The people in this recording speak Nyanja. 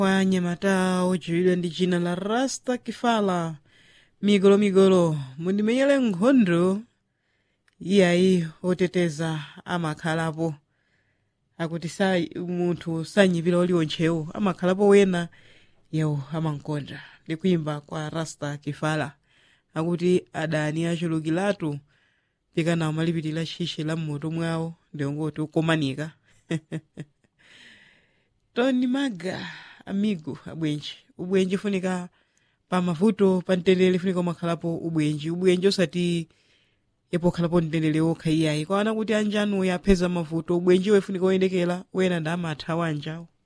wa nyamata odziwidwa ndi dzina la rasta kifala migolomigolo mundimenyere nkhondo iyayi oteteza amakhalapo akuti sa munthu sanyipira uliwontchewo amakhalapo wena yewo amankonda ndi kuimba kwa rasta kifala akuti adani achulukiratu pikana amalipirira tchitchi la mmoto mwawo ndiwongoti ukomanika tony maga amigo abwenji ubwenji ufunika pa mavuto pa mtendere funika umakhalapo ubwenji ubwenji osati yepo khalapo mtendere wokha iyayi kwaona kuti anjanu yapeza mavuto ubwenji wefunika oyendekera wena ndi amatha wanjawo